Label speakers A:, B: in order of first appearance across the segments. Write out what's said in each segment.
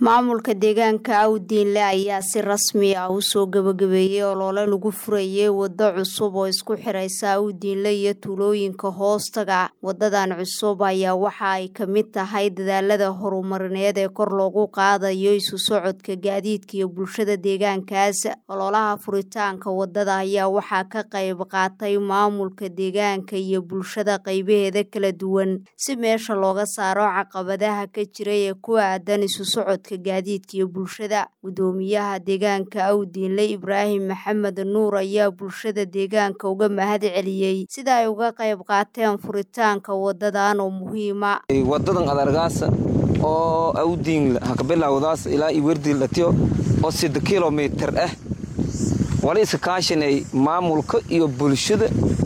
A: maamulka deegaanka awdiinle ayaa si rasmi ah u soo gabagabeeyey olole lagu furayay waddo cusub oo isku xiraysa awdiinle iyo tuulooyinka hoostaga wadadan cusub ayaa waxa ay ka mid tahay dadaalada horumarineed ee kor loogu qaadayo isu socodka gaadiidka iyo bulshada deegaankaas ololaha furitaanka wadada ayaa waxaa ka qayb qaatay maamulka deegaanka iyo bulshada qaybaheeda kala duwan si meesha looga saaro caqabadaha ka jira ee ku aadan isu socodka gaadiidka iyo bulshada gudoomiyaha deegaanka awdiinle ibraahim maxamed nuur ayaa bulshada deegaanka uga mahad celiyey sida ay uga qayb qaateen furitaanka wadadan oo muhiima
B: wadadan adargaasa oo awdiinle hakabilawdaas ilaa iwerdilatiyo oo sida kilomitir ah wala iska kaashanay maamulka iyo bulshada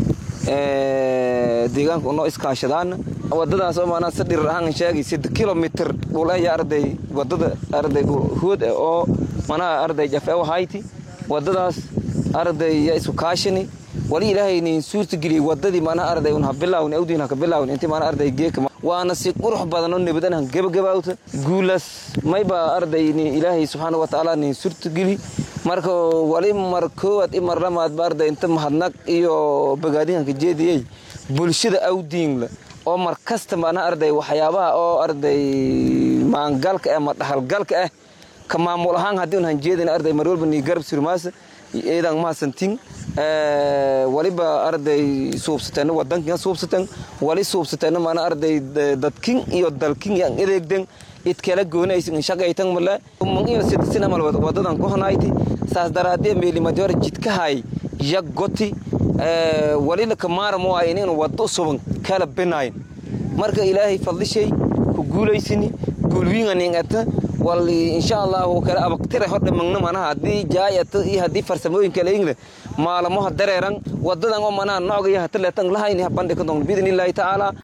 B: deegaanka unoo iskaashadaana wadadaas oo maanaa si dhirir ahaan sheegay sida kilomitir dhulaya arday wadada arday hood oo manaha arday jafe hayti wadadaas arday yaa isku kaashani wali ilaahaynin suurta geliyey wadadii maanaha arday un habilaawin awdiin haka bilaawin intii maana arday geeka waana si qurux badan oo nabadan han gebagabaawta guulaas mayba arday ilaahay subxaana wa tacaala nin suurta geli marka wali mar koowaad i mar lamaadba arday inta mahadnaq iyo bagaadihanka jeediyey bulshada awdiinla oo mar kasta maanaha arday waxyaabaha oo arday maangalka ah ama dhahalgalka ah ka maamul ahaan haddii un hanjeedin arday mar walba nii garab surmaasa eedan mahadsantiin waliba arday suubsateen wadankin suubsateen wali suubsateen maana arday dadkin iyo dalkin yan edeegden idkala goonaysin shaqaytan mala man iyo sidasina mal wadadan ku hanayti saas daraadee meelimadyor jidkahay yag goti walila kamaaramo ay in wado suban kala binayn marka ilaahay fadlishay ku guulaysini guulwiinganingata wal insha allah kala abaqtira hodha magna manaha haddii jaayata iyo haddii farsamooyin kale ingle maalamaha dareeran wadadan oo manaha noocga iyo hataleetan lahayni bandhika doon biidni illaahi tacaala